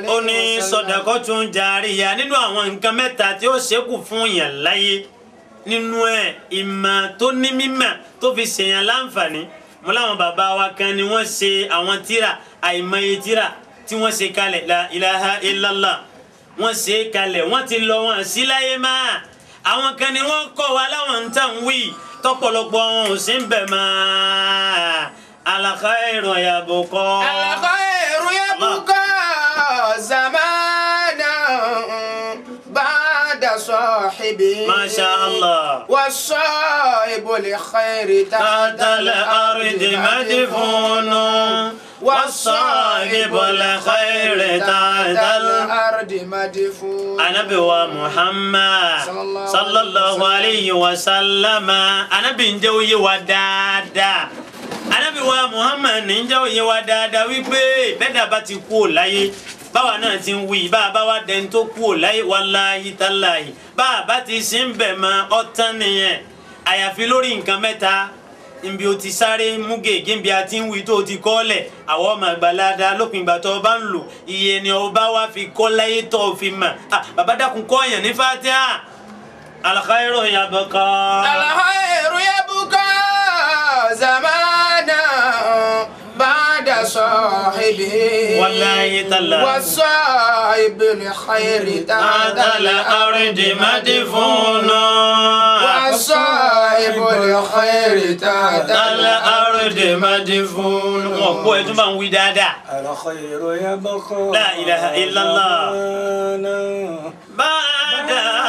ó ní sọdọ̀kọ́ tún jàríyà nínú àwọn nǹkan mẹ́ta tí ó ṣẹ́kù fún yàn láyé nínú ẹ̀ ìmọ̀ tó ní mímọ̀ tó fi ṣèyàn láǹfààní mo láwọn bàbá wa kan ni wọ́n ṣe àwọn tíra àìmọye tíra tí wọ́n ṣe kalẹ̀ la ilaha illallah wọ́n ṣe kalẹ̀ wọ́n ti lọ wọn sí láyé máa àwọn kan ni wọ́n kọ́ wa láwọn ń tàn wí tọ́pọ̀lọpọ̀ wọn ò sí ń bẹ̀ máa alakhairo yabukọ. الخير يبقى زمانا بعد صاحبه ما شاء الله. والصائب لخير تحت الأرض مدفون والصاحب الخير تحت الأرض الأرض مدفون anabi wa muhammad Sallallahu sallallahu alayhi wa sallama anabi ń jẹ́ ó yé wa dáadáa anabi wa muhammad ní ń jẹ́ ó yé wa dáadáa wípé bẹ́ẹ̀dá bá ti kú ò láyé báwa náà ti ń wí bá a bá wa dẹni tó kú ò láyé wàláyé tàláyé bá a bá ti sí ń bẹ̀ mọ́ ọ̀tán nìyẹn àyàfi lórí nǹkan mẹ́ta nbi o ti sáré mú gègé nbi a ti ń wí tó o ti kọ́ lẹ̀ àwọn ọmọ àgbàlada lópin ìgbà tó o bá ń lò iye ni o bá wá fi kọ́ láyé tó o fi mọ̀ ah bàbá dákun kọ́ yẹn ní fatiha alkhairu yabqa. الخير يبقى زمانا بعد صاحبه wallahi tallahi. والصائب لخير تحت هذا الأرض مدفون والصائب لخير تحت الأرض مدفون wọn kó ẹ tún bá ń wí dáadáa. الخير يبقى لا إله إلا الله. زمانا بعد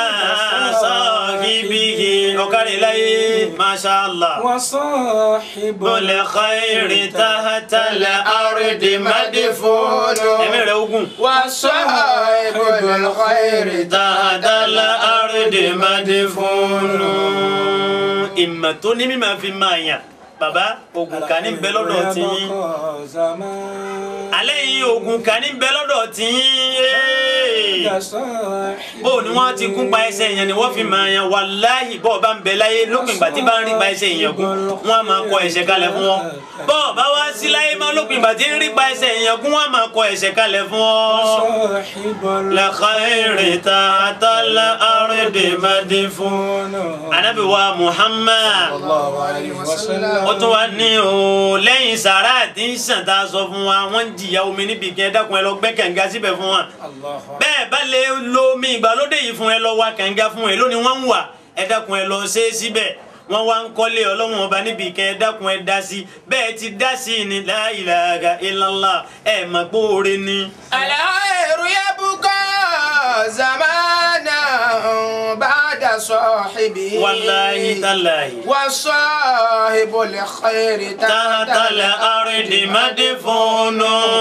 صاحبه ọ̀kárí láyé masha allah. وصاحب بالخير تحت الأرض مدفون ẹ̀mí rẹ̀ ogun. والصائب للخير تحت الأرض مدفون ìmọ̀ tó ní mímọ̀ fi máa yàn bàbá ogun kan ní bẹ lọ́dọ̀ tí yín يبقى زمان alẹ́ yìí ogun kan ní bẹ lọ́dọ̀ tí yín صاحب bó ni wọ́n ti kún pa ẹsẹ̀ yẹn ni wọ́n fi máa yan wàláhì bọ́ọ̀ bá ń bẹ láyé lópin ìgbà tí bá ń rí pa ẹsẹ̀ yẹn kún wọ́n á máa kọ ẹ̀ṣẹ̀ kalẹ̀ fún wọn bọ́ọ̀ bá wá sí láyé má lópin ìgbà tí ń rí pa ẹsẹ̀ yẹn kún wọ́n á máa kọ ẹ̀ṣẹ̀ kalẹ̀ fún ọ. صاحب لخير تحت الأرض مدفون Ànábì wa Muhammad الله عليه وسلم ó tún wá ní o lẹ́yìn sàrà tí ń sàn tá a sọ fún wa wọ́n ń jìyà omi níbi kí ẹ dákun ẹ lọ gbẹ́ kànga síbẹ̀ fún wa الله bẹ́ẹ̀ bá lè lo omi ìgbàlódé yìí fún ẹ lọ wá kànga fún ẹ lónìí wọ́n ń wà ẹ dákun ẹ lọ ṣe é síbẹ̀ wọ́n wá ń kọ́lé ọlọ́run ọba níbi kẹ́ ẹ dákun ẹ dá sí bẹ́ẹ̀ ti dá sí ni la ilaha illallah ẹ mọ̀ pé oore ni. الخير يبقى زمانا بعد صاحبه wàláhi tàláhi. والصاحب لخير تحت الأرض مدفون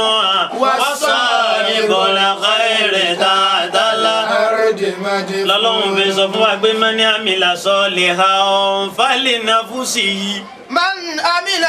وصاحب الخير تحت الأرض الأرض مدفون lọ́lọ́run fi sọ fún wa pé mani amila salihan falinafsihi من عمل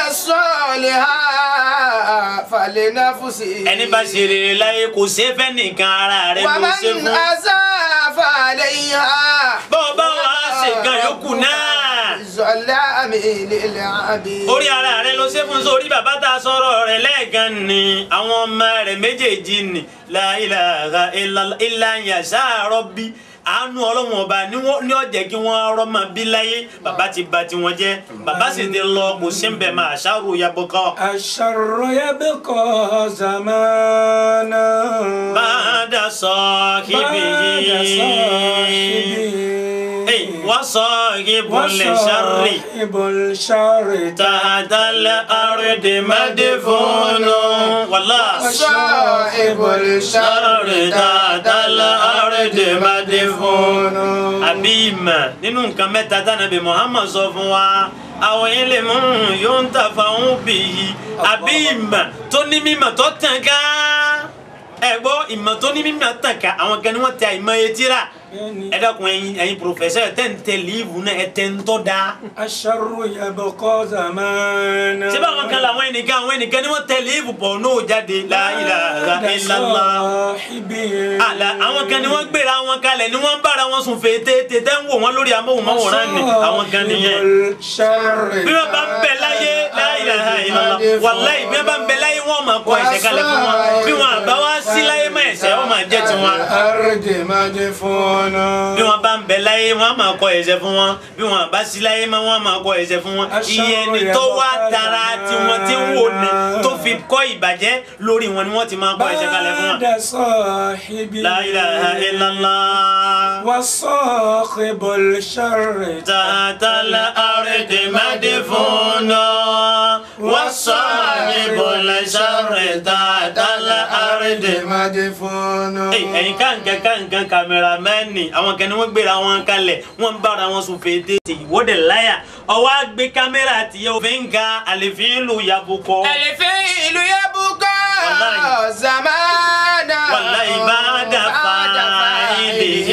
صالحا فلنفسه ẹni bá ṣe rere láyé kò ṣe é fẹ́ nìkan ara rẹ̀ ló ṣe ومن fún أساء فعليها bọ́ọ̀ bá wà á ṣe nǹkan yòókù náà ظلام للعبيد orí ara rẹ̀ ló ṣe fún sórí bàbá tá a sọ̀rọ̀ rẹ̀ lẹ́ẹ̀kan ni àwọn ọmọ rẹ̀ méjèèjì ni la ilaha illallah illa yasha rabbi àánú ọlọ́run ọba ní wọ́n- ní ọ̀jẹ̀ kí wọ́n rọ́mọ bí láyé bàbá ti ba tiwọn jẹ́ bàbá sì ti lọ kò sí ń bẹ̀ máa ṣàrò yabọ́kọ́. الشر يبقى زمانا bàdà sahibihi بعد صاحبه Ey, wa sahibul sharri وصاحب الشر tahta al-ardi madfunu wallah. صاحب الشر tahta al-ardi madfunu. àbí ìmọ̀ nínú nǹkan mẹ́ta tánàbí Muhammad sọ fún wa àwọn ilé mú yóò ń tà fáwọn òbí yìí àbí ìmọ̀ tó ní mímọ̀ tó tàn ká ẹ gbọ́ ìmọ̀ tó ní mímọ̀ tàn ká àwọn kan ní wọ́n tẹ àìmọ̀ etí rà ẹ dákun ẹ̀yin ẹ̀yin pòfẹsẹ tẹ n tẹ líìfù náà ẹ tẹ ń tọ́ da. الشر يبقى زمانا ṣé báwọn kan làwọn ẹnìkan àwọn ẹnìkan ni wọ́n tẹ líìfù pọ̀ n'o jáde la ilaha illallah. صاحبه àlà àwọn kan ni wọ́n gbéra wọn kalẹ̀ ni wọ́n ń bára wọn sùn fèé tètè tẹ́ ń wò wọ́n lórí amóhùnmáwòrán ni àwọn kan nìyẹn. الشر bí wọ́n bá ń bẹ láyé la ilaha illallah wàláhì bí wọ́n bá ń bẹ láyé wọ́n máa kọ ẹ̀ṣẹ̀ kalẹ̀ fún wọn bí wọ́n àbá wá sí láyé mọ́ ẹ̀ṣẹ̀ ó fún wa الأرض مدفون bí wọn bá ń bẹ láyé wọn máa kọ ẹ̀ṣẹ̀ fún wọn bí wọn bá sí láyé mọ́ wọn máa kọ ẹ̀ṣẹ̀ fún wọn iye ẹni tó wá tara tí wọn ti ń wò ní tó fi kọ́ ìbàjẹ́ lórí wọn ni wọ́n ti máa kọ ẹ̀ṣẹ̀ kalẹ̀ fún wọn. بعد صاحبه La ilaha illallah. وصاحب الشر تحت الأرض مدفون وصاحب الشر تحت الأرض مدفون Ey, ẹ̀yin kàǹkàn kàǹkàn kàmẹ́rámẹ́nì àwọn kan ní wọ́n gbéra wọn kalẹ̀ wọ́n ń bára wọn sùn fèdè ìwọ́dẹ̀ láyà ọwọ́ àgbé kámẹ́rà tìyẹ òfin ka àlèfín lù yàbùkọ́. الفيل يبقى والله. زمانا والله بعد فاعله.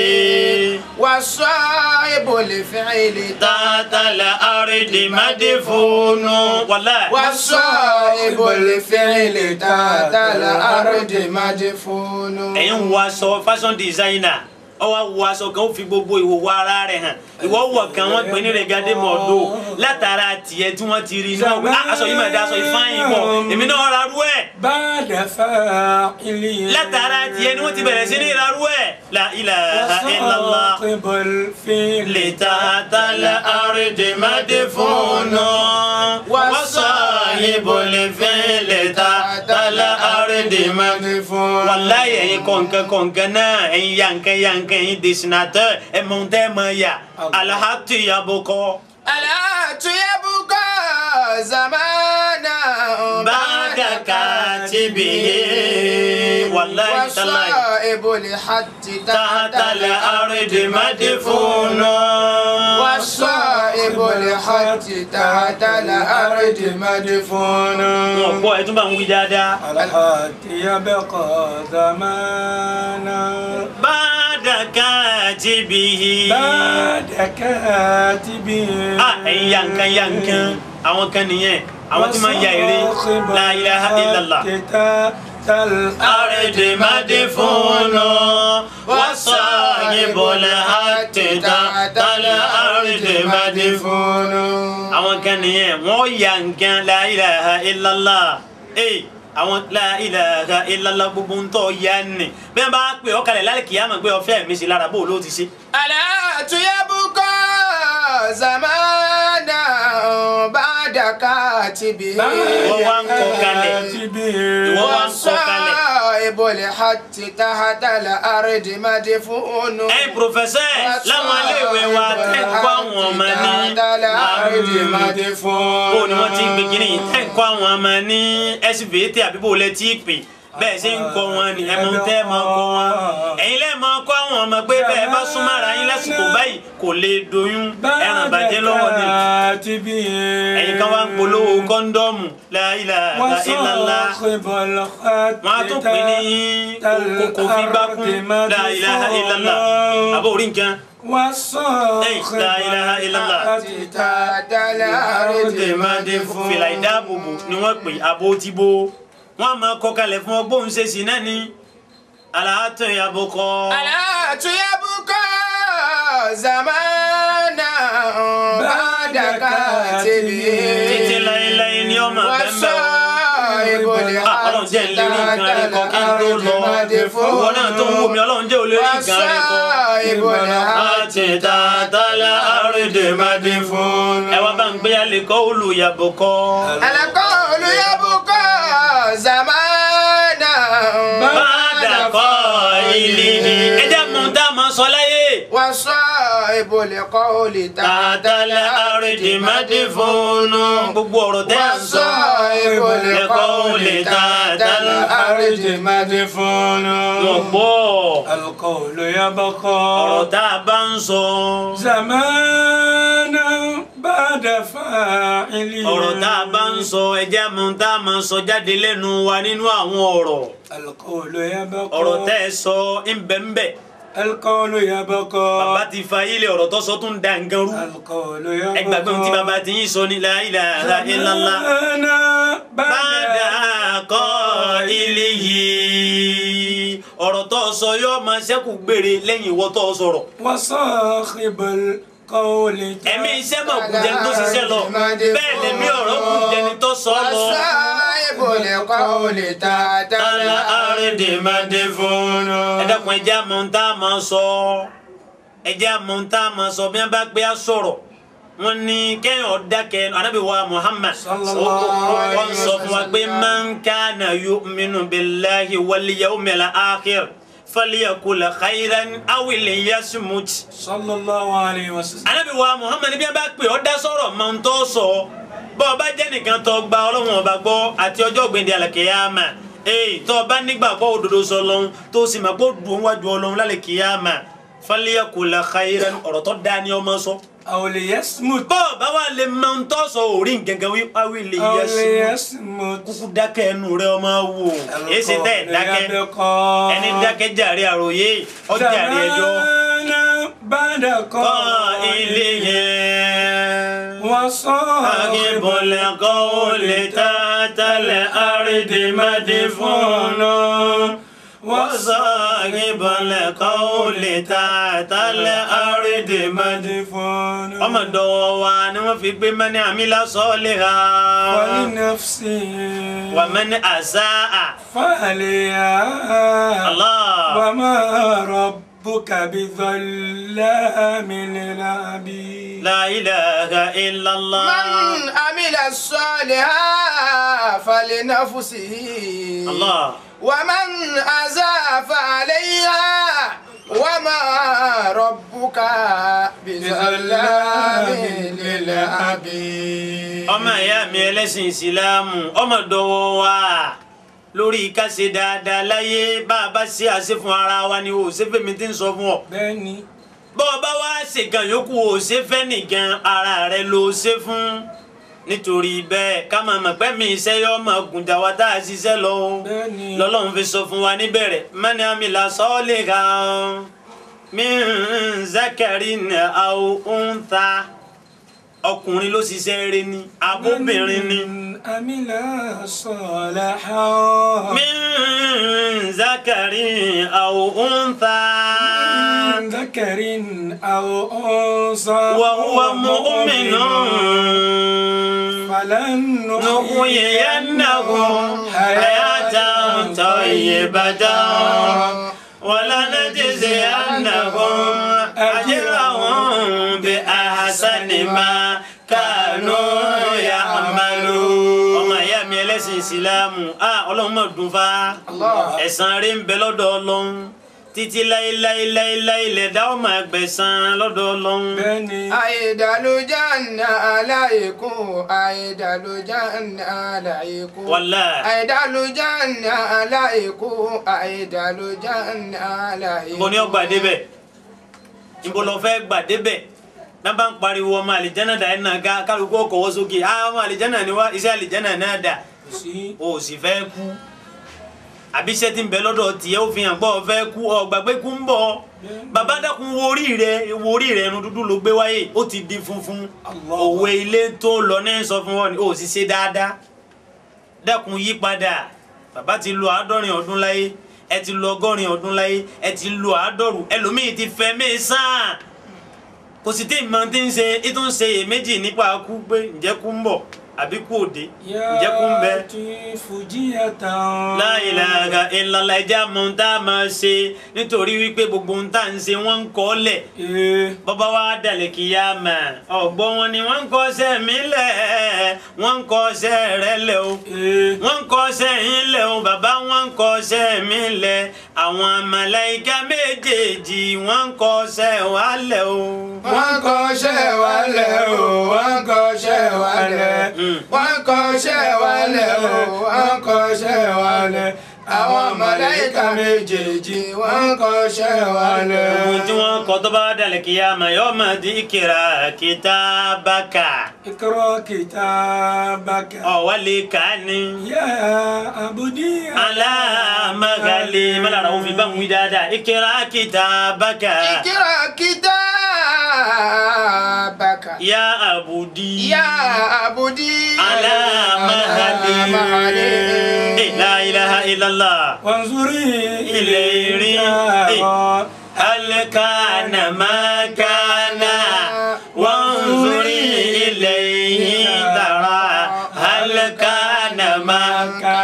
والصائب الفعل تحت الأرض مدفون والله والصائب الفعل تحت الأرض مدفون ẹ̀yin wọ aṣọ fashion designer ọwọ́ wọ aṣọ kan ó fi gbogbo ìwòwò ara rẹ̀ hàn ìwọ wọ̀ kan wọ́n pè ní regade mọ̀ọ́dọ́ látara tiẹ̀ tí wọ́n ti rí inú ọ̀gbìn "Ah, aṣọ yìí mà dá aṣọ ìfáyín pọ̀ èmi náà ra rú ẹ̀ بعد فاعله látara tiẹ̀ ni wọ́n ti bẹ̀rẹ̀ sí ní ra rú ẹ̀ la ilaha illallah وصاحب الفعل lè ta àtàlẹ̀ àrídì mádìfúnù wọ́sàáyìbò lè fẹ́ lè ta àtàlẹ̀ àrídì mádìfúnù. wàláyé ẹ̀yin kọ̀ǹkan kọ̀ǹkan náà ẹ̀yin yankan yankan ẹ̀yin dẹ̀sínátọ̀ ẹ̀ mọ̀ ń tẹ́ mọ̀ yà alahatu yabokọ. ألا يبقى زمانا بعد كاتبه والله تالله والصائب الحج تحت الأرض مدفون والصائب الحج تحت الأرض مدفون wọn gbọ́ ẹ tún bá ń wí dáadáa. الحق يبقى زمانا بعد كاتبه. بعد كاتبه ah ẹ̀yin yankan yankan àwọn kan nìyẹn àwọn tí máa ń ya eré la ilaha illallah. الأرض أرض مدفون وصاحب الحق تحت الأرض مدفون àwọn kan nìyẹn wọ́n ya nǹkan la ilaha illallah ee àwọn la ilaha illallah gbogbo ń tọ́ ya ni bẹ́ẹ̀ bá pè ọ́ kalẹ̀ lálẹ́ kìí àmọ̀ pé ọ̀fẹ́ mi sí lára bó ló ti ṣe. ألا يبقى زمانا بعد كاتبه wọ́n wá ń kọ kalẹ̀ ìwọ wá ń kọ kalẹ̀. والصائب الحج تحت الأرض مدفون ẹ̀yin pòfẹ́sẹ̀ láwọn iléèwé wa tẹ́ ń kọ́ àwọn ọmọ ní bó ni wọ́n ti ń gbé kínní yìí tẹ́ ń kọ́ àwọn ọmọ ní SVT àbí bó lẹ ti pè bẹ́ẹ̀ ṣe ń kọ́ wọn ni ẹ mọ tẹ́ ẹ máa kọ́ wọn ẹ̀yin lẹ́ẹ̀ máa kọ́ àwọn ọmọ pé bẹ́ẹ̀ bá súnmọ́ ara yín lásìkò báyìí kò lè doyún ẹran bàjẹ́ lọ́wọ́ ni ẹ̀yin kan wá ń polówó kọ́ńdọ́ọ̀mù la ilaha illallah wọn á tún pè ní kókó fígbákún la ilaha illallah àbó orí nǹkan لا إله إلا الله. تحت الأرض fìlà ìdáàbòbò ni wọ́n pè abó tí bó wọ́n á máa kọ kalẹ̀ fún ọgbọ́n ṣe sí náà ni aláàtọ̀ ìyàbò kọ́ ألا يبقى زمانا بعد كاتبه títí láéláé ní ọmọ bẹ́ẹ̀ والصائب ọlọ́run jẹ́ الحج ìlérí nǹkan rẹ̀ kọ́ kí n tó lọ ìwọ náà tó ń wò mí ọlọ́run jẹ́ ìlérí nǹkan rẹ̀ kọ́. والصائب الحج àti tààtàlà àrídè mádé fún. ẹ wá bá ń gbé alẹ́ kọ́ olùyàbò kọ́. القول يبقى زمانا bàdà kọ́ ilé ni. ẹ jẹ́ mú tá a máa sọ láyé. وصائب القول tààtàlà àrídè mádé fún. gbogbo ọ̀rọ̀ tẹ́ à ń sọ. وصائب القول تحت الأرض مدفون wọ́n gbọ́ القول يبقى ọ̀rọ̀ tá a bá ń sọ. زمانا بعد فاعله ọ̀rọ̀ tá a bá ń sọ ẹ jẹ́ mú tá a máa sọ jáde lẹ́nu wa nínú àwọn ọ̀rọ̀. القول يبقى ọ̀rọ̀ tẹ́ ẹ sọ ń bẹ ń bẹ. القول يبقى bàbá ti fa ilé ọ̀rọ̀ tó sọ tó ń da nǹkan rú. القول ẹ gbàgbé ohun tí يبقى bàbá ti yín sọ ní la ilaha illallah. زمانا bàdà بعد kọ́ ilé yìí ọ̀rọ̀ tó sọ yóò máa ṣẹ́kù gbére lẹ́yìn ìwọ tó sọ̀rọ̀. وصاحب القول ẹ̀mí iṣẹ́ mọ̀ kù jẹni tó ṣiṣẹ́ lọ bẹ́ẹ̀ lẹ́mí ọ̀rọ̀ kù jẹni tó sọ lọ. وصائب القول تحت tala arìndì máa dé fún un. ẹ dákun ẹ jẹ́ àmọ́ tá a máa sọ ẹ jẹ́ àmọ́ tá a máa sọ bí wọ́n bá gbé a sọ̀rọ̀ wọ́n ní kéèyàn dákẹ́ anábì wa Muhammad Sallallahu alaihi wọ́n sọ fún wa pé man kana yu'minu billahi wal yawmil akhir falyakul khayran aw liyasmut. sallallahu alayhi wa sallam. anábì wa Muhammad bí wọ́n bá pè ọ́ dá sọ̀rọ̀ máa ń tọ́ sọ bọ́ ọ bá jẹ́ nìkan tó gba ọlọ́run ọba gbọ́ àti ọjọ́ ògbéǹde àlàkìyàmà ee tó o bá nígbàgbọ́ òdodo sọ lọ́hún tó o sì máa gbọ́ dùn wájú ọlọ́run lálẹ́kìyàmà falyakul khayran ọ̀rọ̀ tó dáa ni ọmọ sọ. aw liyasmut. bọ́ ọ bá wà lè máa ń tọ́ sọ òrí gẹ́gẹ́ wí wáwí lè aw yẹ sí liyasmut. kúkú dákẹ́ ẹnu rẹ ọmọ wò èyí ṣe tẹ́ ẹ̀ dákẹ́ ẹni dákẹ́ jàre àròyé ọjàre ẹjọ́ zamana ba'da kọ́ ilé qawli yẹn. wa صاحب sahibul القول تحت الأرض مدفون وصاحب القول تحت الأرض مدفون madfun. ọmọ dọwọ wa ni wọn fi gbé mẹni àmìlá sọọlì ha ولنفسه wà mẹni àṣà فعليها Allah وما ربك بظلام للعبيد la ilaha illallah من عمل الصالحا فلنفسه Allah ومن أساء فعليها وما ربك بظلام للعبيد ọmọ ìyá mi ẹlẹ́sìn ìsìlámù ọmọ dọwọ́ wa lórí ká ṣe dáadáa láyé bá a bá ṣe àṣẹ fún ara wa ni o ò ṣe fẹ́mi tí ń sọ fún ọ bẹ́ẹ̀ni bọ́ ọ bá wá ṣe gan yòókù o ò ṣe fẹ́ nìkan ara rẹ ló ṣe fún nítorí bẹ́ẹ̀ ká máa mọ̀ pé mi iṣẹ́ yọ ọmọ ògùnjà wa tá a ṣiṣẹ́ lọ o bẹ́ẹ̀ni lọ́lọ́run fi sọ fún wa níbẹ̀rẹ̀ mani amila sọ́ọ́lì kan min zakarin aw untha ọkùnrin ló ṣiṣẹ́ rẹ ni abóbìnrin ni. عمل صالحا من ذكر أو أنثى من ذكر أو أنثى وهو مؤمن فلنحيينه حياة طيبة ولنجزينهم أجرهم بأحسن ما كانوا يعملون ọmọ ìyá mi ẹlẹ́sìn ìsìlámù ah ọlọ́run mọ̀ dùn fa Allah. ẹ̀san rí ń bẹ lọ́dọ̀ ọlọ́run títí láéláéláéláé lẹ̀dá ọmọ ẹgbẹ̀san lọ́dọ̀ ọlọ́run. bẹ́ẹ̀ni àìdàlójànà aláìkún àìdàlójànà aláìkún Wallahi. àìdàlójànà aláìkún àìdàlójànà aláìkún. ibo ni ó gbà débẹ̀ ibo lọ fẹ́ gbà débẹ̀ náà bá ń pariwo ọmọ àlìjánà dà ẹ̀ náà ká kálukú ọkọ̀wọ́ sókè ah ọmọ àlìjánà ni wá iṣẹ́ àlìjánà náà dà kò sí o ò sì fẹ́ kú àbí iṣẹ́ tí ń bẹ lọ́dọ̀ tiẹ̀ ó fi hàn pé o fẹ́ kú o gbàgbé kú ń bọ̀ bàbá dákun wo orí rẹ wo orí rẹ irun dúdú ló gbé wáyé ó ti di funfun Allah. òwe ilé tó lọ ní sọ fún wọn ni o sì ṣe dáadáa dákun yí padà bàbá ti lo àádọ́rin ọdún láyé ẹ ti lo ọgọ́rin ọdún láyé ẹ ti lo àádọ́rùn ẹlòmíì ti fẹ́ mẹ́sàn-án kò sì tí ì mọ tí ń ṣe ètò ń ṣe èméjì nípa kú pé ǹjẹ́ kú ń bọ̀ àbí kú òde ǹjẹ́ kú ń bẹ. fujiyatan. La ilaha illallah ẹja mọ ohun tá a máa ṣe nítorí wípé gbogbo ohun tá à ń ṣe wọ́n ń kọ́ lẹ̀ ee bọ́bá wa dàlẹ̀ kí yá mà ọ̀gbọ́n wọn ni wọ́n ń kọ́ ṣẹ́ mi lẹ̀ wọ́n ń kọ́ ṣẹ́ rẹ lẹ̀ o ee wọ́n ń kọ́ ṣẹ́ yín lẹ̀ o bàbá wọ́n ń kọ́ ṣẹ́ mi lẹ̀ àwọn màláíkà méjèèjì wọ́n ń kọ́ ṣẹ́ wa lẹ̀ o. wọ́n kọ́ṣẹ́ wálẹ̀ o wọ́n kọ́ṣẹ́ wálẹ̀ Mm. wọ́n kọ́ṣẹ́ wálẹ̀ o wọ́n kọ́ṣẹ́ wálẹ̀ àwọn màláíkà méjèèjì wọ́n kọ́ṣẹ́ wálẹ̀. ohun tí wọ́n kọ́ tó bá dàlẹ̀ kí yá mà yọ́ mà di ìkìrà kitabaka ikra kitabaka. ọ̀wálé ká ní. ya abudi. alámàgàlè mọ́lára òun fi bá ń wí dáadáa ìkìrà kitabaka ìkírà kitabaka. yá àbùdí. Ya abudi alámàgàlè alámàgàlè. la ilaha illallah. wanzuri إليه ilayka. هل كان ما كان وانظري إليه ترى هل كان ما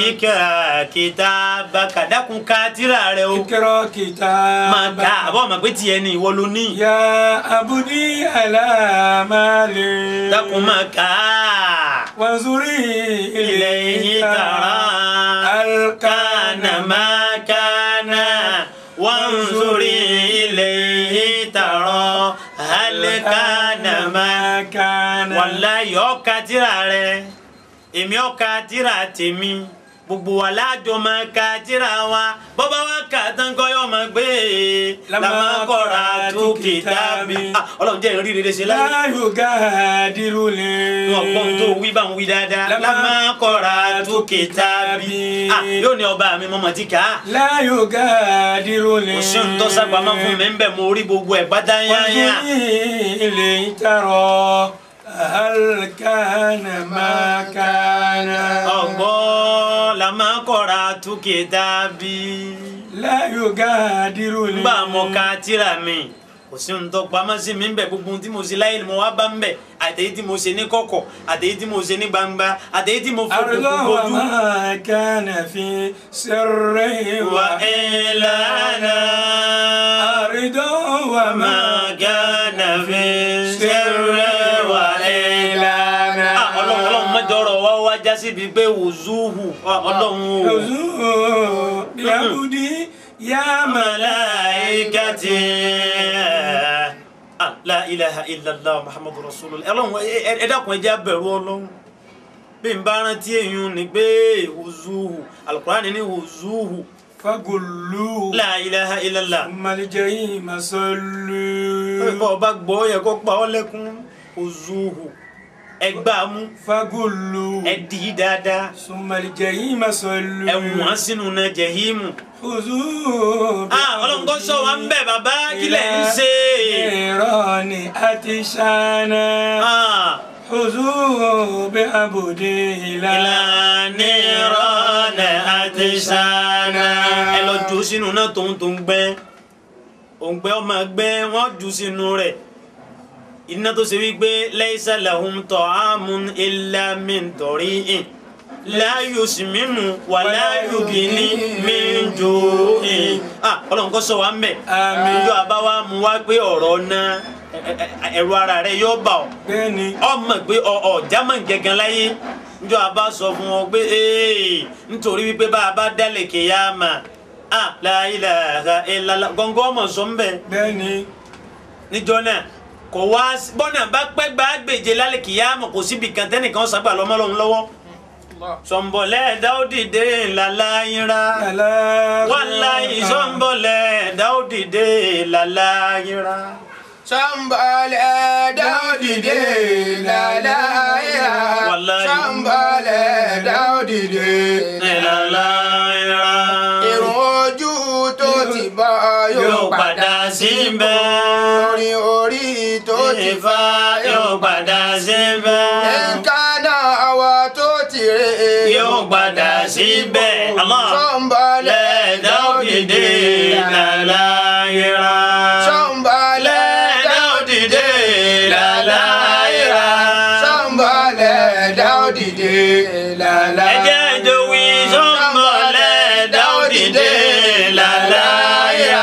ikra kitabaka dákun ká tírà rẹ o اقرأ máa ká كتابك àbọ̀ ọmọ pé tiẹ̀ ni ìwọ ló ní يا عبدي على مالي dákun máa ká وانظري إليه ترى هل كان ما كان وانظري إليه ترى هل كان ما كان wàláyé ọkà tíra rẹ èmi ọkà tíra tèmi gbogbo wa láàjọ máa ka tíra wa bọ́bá wa kà tán kọ́ yọ máa gbé lamakọ́ra tó kìtàbí Ah, ọlọ́run jẹ́ ìrírí rere ṣe láyé لا يغادر لي wọn gbọ́n tó wí bá ń wí dáadáa Lama- lamakọ́ra tó kìtàbí Ah, yóò ní ọba mi mọ́mọ́ ti kà á لا يغادر لي kò sí ohun tó sábàámọ́ fún mi ń bẹ̀ mo rí gbogbo ẹ̀ pátá yáyá. وانظري إليه ترى هل كان ما كان ọgbọ́n lamakọ́ra tó kìtàbí. لا يغادر لي ngbà mọ ká tíra mi kò sí ohun tó pamọ́ sí mi ń bẹ̀ gbogbo ohun tí mo ṣe láyé ni mo wá bá ń bẹ̀ àtẹ̀yí tí mo ṣe ní kọ̀kọ̀ àtẹ̀yí tí mo ṣe ní gbangba àtẹ̀yí tí mo fọkùn أرض gbogbo وما كان في سر wà ìlànà أرض وما máa gánà fi ṣẹ̀rẹ̀ wà ìlànà. Ah, ọlọ́run ọlọ́run mọ́jọ́rọ̀ wá wá já síbi pé wùzúhù Ah, ọlọ́run o. يزور بعبدي يا malaikati ah la ilaha illallah muhammadu rasulullah ọlọ́run ẹ- ẹ ẹ dákun ẹ jẹ́ á bẹ̀rù ọlọ́run bí n bá rántí èyàn ni pé huzuhu alukurani ni huzuhu فقلوا la ilaha illallah ثم الجحيم صلوا bọ́ ọba gbọ́ yẹ kó pa ọ́ lẹ́kún huzuhu ẹ gbá a mú فقلوا ẹ dì í dáadáa ثم الجحيم صلوا ẹ wọ́n sínú náà jẹ̀hímù خذوه ah ọlọ́run kọ́ sọ wa ń bẹ̀ bàbá kílẹ̀ ń ṣe نيران أتشانا ah. خذوه بعبده لا ìlànà ìrọ̀lẹ́ àti sànà. ẹ lọ jù sínú náà tó ń tó ń gbẹ́ òǹgbẹ́ ọmọ gbẹ́ wọ́n jù sínú rẹ̀ iná tó ṣe wípé laysa lahum ta'amun illa min dari'in la yusminu wa la yughni min ju'in. ah ọlọ́run kọ́ sọ wa ń bẹ̀. Àmín. ìjọ àbáwá mu wá pé ọ̀rọ̀ náà ẹ̀rù ara rẹ̀ yóò bà ọ́ bẹ́ẹ̀ni ọmọ pé ọ ọ german gẹ́gẹ́ láyé njọ a bá sọ fún ọ pé ee nítorí wípé bá a bá dálẹ̀ kéyàmà a la ilaha illallah gọ́ngọ́ ọmọ sọ ń bẹ̀ bẹ́ẹ̀ni níjọ náà kò wá sí- bọ́nà bá pẹ́ gbà gbèjè lálẹ́ kéyàmà kò síbi kan tẹ́nìkan sábà lọ́mọ́lọ́hún lọ́wọ́ sọ̀nbọ̀lẹ́ dáódìdé làlàyínra àlá wàláyé sọ̀nbọ̀lẹ́ dáódìdé làlàyínra. Sambale Daudide lalaira. Wallahi. Sambale Daudide làlàyínra. Irun ojú tó ti bọ́ yóò padà síbẹ̀. Orin orí tó ti Ifá yóò padà síbẹ̀. Nǹkan àwọ̀ tó ti rè é. Yóò padà síbẹ̀. Allah. Sambale Lẹ́ẹ̀dá òdìdé làlàyéra. Sambale Lẹ́ẹ̀dá òdìdé làlàyéra. Sambale Daudide lalaira. Ẹjẹ́ ìjòwì sọ́mbọ̀ lẹ́ẹ̀dá òdìdé làlàyéra.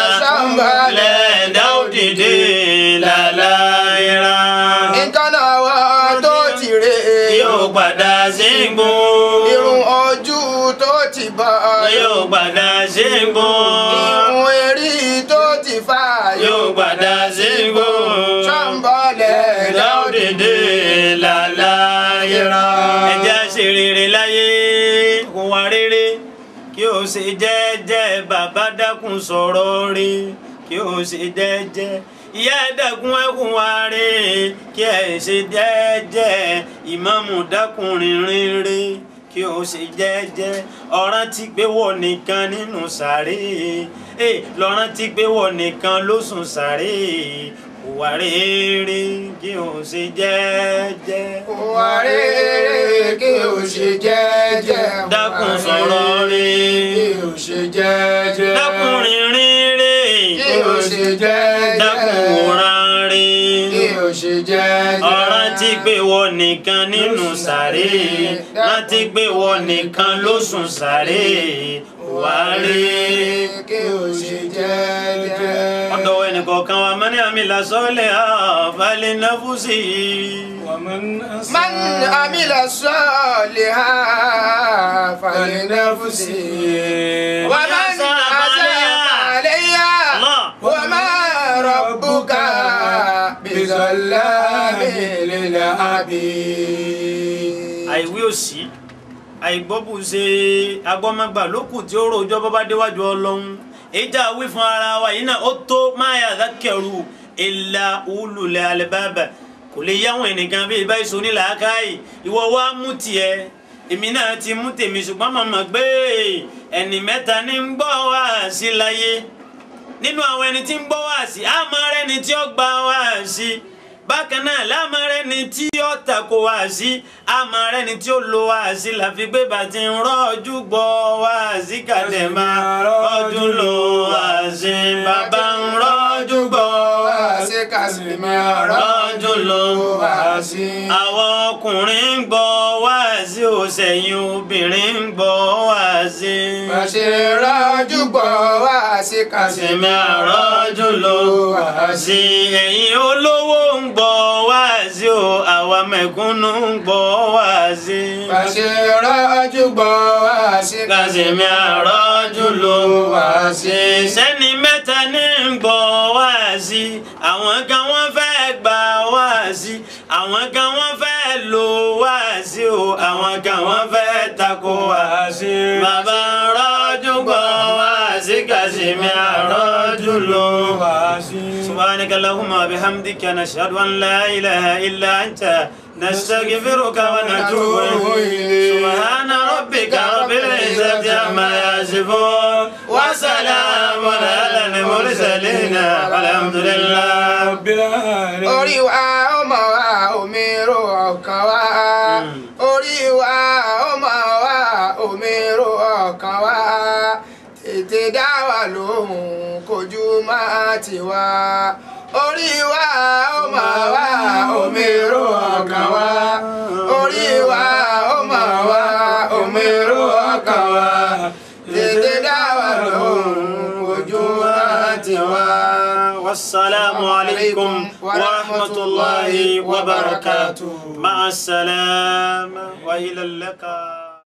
Lẹ́ẹ̀dá òdìdé làlàyéra. nǹkan àwa tó ti rè é Yóò padà sígbó. irun ojú tó ti bọ́ Yóò padà sígbó. irun erí tó ti fà Yóò padà sígbó. sọ́ńbọ̀lẹ̀ Láòdèdè làlàyéra. Ẹ jẹ́ á ṣe rere láyé, kún wa rere. Kí o ṣe jẹ́jẹ́ bàbá dákun sọ̀rọ̀ rí. Kí o ṣe jẹ́jẹ́. Ìyá ẹ dákun ẹkún wa rí. Kí ẹ ṣe jẹ́jẹ́. Ìmáàmù dákun rìnrìn rí. Kí o ṣe jẹ́jẹ́. Ọ̀ràn ti gbé wọ̀ nìkan nínú sàárè. Ẹ lọ́ràn ti gbé wọ̀ nìkan ló sùn sàárè wà rere kí o ṣe jẹ́jẹ́. wà rere kí o ṣe jẹ́jẹ́ dákun sọ̀rọ̀ kí rere o ṣe jẹ́jẹ́ dákun rìnrìn rere kí o ṣe jẹ́jẹ́ dákun wòran kí rere o ṣe jẹ́jẹ́ ọ̀ràn ti pé wọ́n nìkan nínú sàré rántí pé wọ́n nìkan ló sùn sàré wàárí. kí o ṣe jẹ́jẹ́. ọ̀dọ̀ ẹnìkọ̀ọ̀kan wa mọ́ni àmì làsọ́ọ̀lẹ̀ àfàlẹ́ náfúsì ومن من أساء عمل صالحا فلنفسه ومن أساء فعليها Allah. وما ربك بظلام للعبيد àìwí òsì àìgbọ́bù ṣe agbọ́mọgbà lókù tí ó rojọ́ bọ́bá déwájú ọlọ́run ìjà wí fún ara wa yìí náà ó tó máa yà dákẹ́rù ìlà ululẹ̀ alẹ́bàbà kò lè yáwọn ẹnìkan bí ibà ìṣó ní làákàyè ìwọ wá mú tiẹ̀ èmi náà ti mú tèmi ṣùgbọ́n màmá gbé ẹni mẹ́ta ní ń gbọ́ wá sí láyé nínú àwọn ẹni tí ń gbọ́ wá sí àmọ́ rẹni tí ó gba wá sí bákan náà láàmọ́ rẹni tí ó tako wá sí àmọ́ rẹni tí ó lo wá sí láfi gbé bàtí ń rọ́ọ̀jú gbọ́ wá sí kàdé máa rọ́ọ̀jú lo wá sí bàbá ń rọ́ọ̀jú gbọ́ wá sí kásìmí rọ́ọ̀jú lo wá sí. àwọn ọkùnrin ń gbọ́ wá sí òsèyìn obìnrin ń gbọ́ wá sí. Bàṣẹ rọ́jú gbọ́ wá sí kásìmí Sẹ̀mí àrọ́jù ló wá sí ẹ̀yin olówó ń gbọ́ wá sí o àwa mẹ̀kúnnù ń gbọ́ wá sí. Bàṣẹ rọ́jú gbọ́ wá sí Kàsẹ̀mí àrọ́jù ló wá sí. Sẹ́ni mẹ́ta ní ń gbọ́ wá sí. Àwọn kan wọ́n fẹ́ gbà wá sí. Àwọn kan wọ́n fẹ́ lò wá sí o. Àwọn kan wọ́n fẹ́ takò wá sí. Bàbá rọ́jú gbọ́ wá sí. Kàsẹ̀mí àrọ́jù ló wá sí. سبحانك اللهم وبحمدك نشهد أن لا إله إلا أنت نستغفرك ونتوب إليك سبحان ربك رب العزة عما يصفون وسلام على المرسلين والحمد لله رب العالمين orí wa ọmọ wa omi ro ọkàn wa orí wa ọmọ wa omi ro ọkàn wa tètè dá wa lóhùn kojú má ti wá orí wa ọmọ wa omi ro ọkàn wa orí wa ọmọ wa omi ro ọkàn wa tètè dá wa lóhùn kojú má ti wá. والسلام عليكم ورحمة الله وبركاته مع السلامة وإلى اللقاء